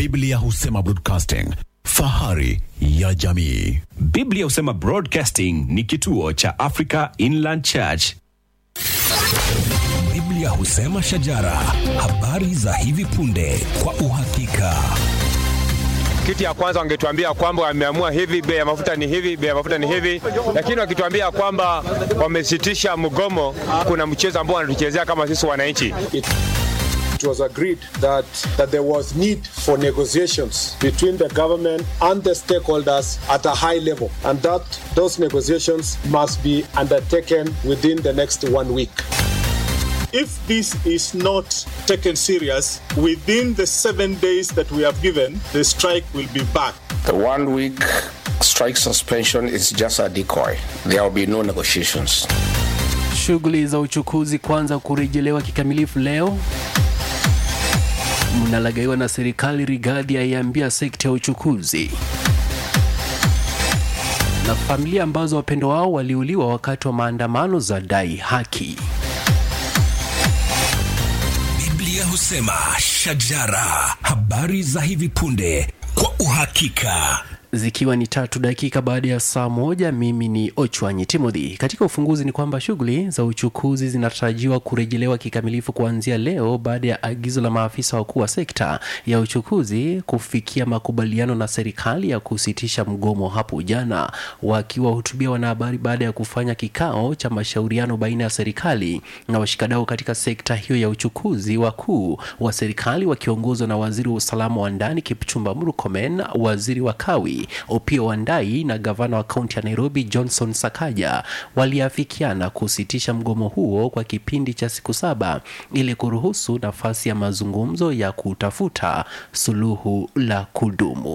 Biblia husema broadcasting, fahari ya jamii. Biblia husema Broadcasting ni kituo cha Africa Inland Church. Biblia husema shajara, habari za hivi punde kwa uhakika. Kitu ya kwanza wangetuambia kwamba wameamua hivi, bei ya mafuta ni hivi, bei ya mafuta ni hivi, lakini wakituambia kwamba wamesitisha mgomo, kuna mchezo ambao wanatuchezea kama sisi wananchi. it was agreed that, that there was need for negotiations between the government and the stakeholders at a high level, and that those negotiations must be undertaken within the next one week. if this is not taken serious within the seven days that we have given, the strike will be back. The one week strike suspension is just a decoy. There will be no negotiations. Shughuli za uchukuzi kuanza kurejelewa kikamilifu leo. Mnalagaiwa na serikali, Rigathi aiambia sekta ya uchukuzi. Na familia ambazo wapendo wao waliuliwa wakati wa maandamano za dai haki. Biblia husema shajara, habari za hivi punde kwa uhakika. zikiwa ni tatu dakika baada ya saa moja mimi ni ochwanyi timothy katika ufunguzi ni kwamba shughuli za uchukuzi zinatarajiwa kurejelewa kikamilifu kuanzia leo baada ya agizo la maafisa wakuu wa sekta ya uchukuzi kufikia makubaliano na serikali ya kusitisha mgomo hapo jana wakiwahutubia wanahabari baada ya kufanya kikao cha mashauriano baina ya serikali na washikadau katika sekta hiyo ya uchukuzi wakuu wa serikali wakiongozwa na waziri wa usalama wa ndani kipchumba murkomen waziri wa kawi Opiyo Wandayi na gavana wa kaunti ya Nairobi Johnson Sakaja waliafikiana kusitisha mgomo huo kwa kipindi cha siku saba ili kuruhusu nafasi ya mazungumzo ya kutafuta suluhu la kudumu.